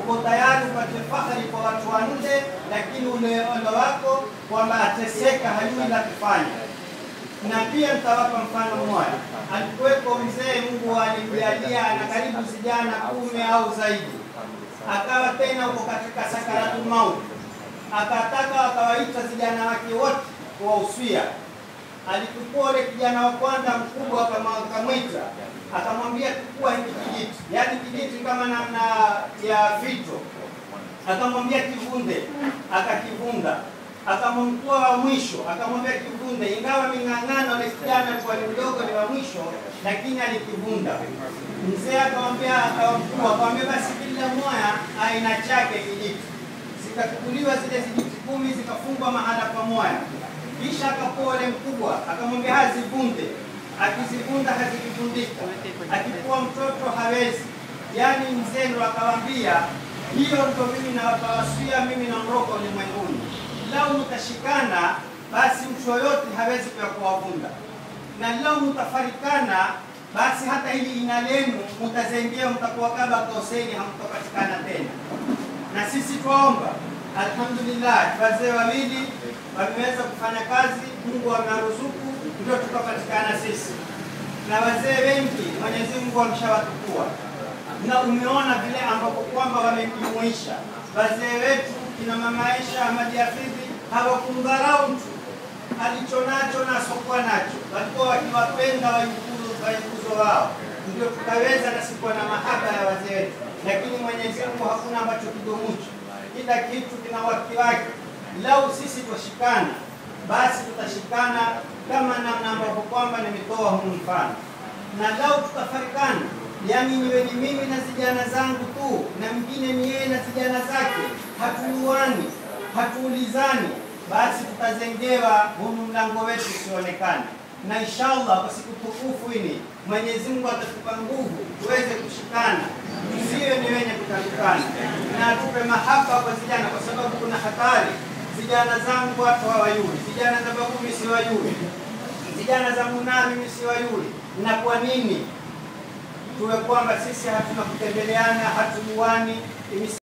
uko tayari upate fahari kwa watu wa nje, lakini ule ole wako kwamba ateseka, hajui la kufanya. Na pia nitawapa mfano mmoja. Alikuwepo mzee, Mungu alimjalia na karibu vijana kumi au zaidi, akawa tena uko katika sakaratul mauti, akataka akawaita vijana wake wote kuwahusia. Alichukua ule kijana wa kwanza mkubwa, akama- akamwita akamwambia, chukua hiki kijiti, yaani kijiti kama namna ya fito, akamwambia kivunde, akakivunda akamtoa wa mwisho akamwambia kivunde, ingawa ming'ang'ano ule kijana alikuwa ni mdogo, ni wa mwisho, lakini alikivunda. Mzee akamwambia akamkuu, akamwambia basi kila moya aina chake kijiti. Zikachukuliwa zile vijiti kumi zikafungwa mahala pamoja, kisha akapoa ule mkubwa akamwambia hazivunde. Akizivunda hazikivundika, akikuwa mtoto hawezi. Yaani mzee ndo akawambia, hiyo ndo mimi nawapawasia, mimi naondoka ulimwenguni lau mtashikana basi mtu yoyote hawezi kuya kuwavunda, na lau mtafarikana basi hata hili ina lenu mtazengia, mtakuwa kama koseni, hamtopatikana tena. Na sisi twaomba, alhamdulillah, wazee wawili wameweza kufanya kazi, Mungu amewaruzuku, ndio tukapatikana sisi, na wazee wengi Mwenyezi Mungu ameshawatukua, na umeona vile ambapo kwamba wamejumuisha wazee wetu kina mama Aisha Ahmadi Hafidhi hawakumdharau mtu alichonacho na asokuwa nacho, walikuwa wakiwapenda wajukuzo wao, ndio tukaweza na sikuwa na mahaba ya wazee wetu. Lakini Mwenyezi Mungu hakuna ambacho kidomucho, kila kitu kina wakati wake. Lau sisi twashikana, basi tutashikana kama namna ambavyo kwamba nimetoa huu mfano, na lau tutafarikana yani niwe ni mimi na vijana zangu tu na mwingine ni yeye na vijana zake, hatuuani hatuulizani, basi tutazengewa hunu mlango wetu usionekane. Na inshallah kwa siku tukufu hili Mwenyezi Mungu atatupa nguvu tuweze kushikana, tusiwe ni wenye kutakukana, na atupe mahaba kwa vijana, kwa sababu kuna hatari. Vijana zangu watu hawayui, vijana za babu mimi siwayui, vijana za munami mimi siwayui. Na kwa nini? tuwe kwamba sisi hatuna kutembeleana, hatujuani.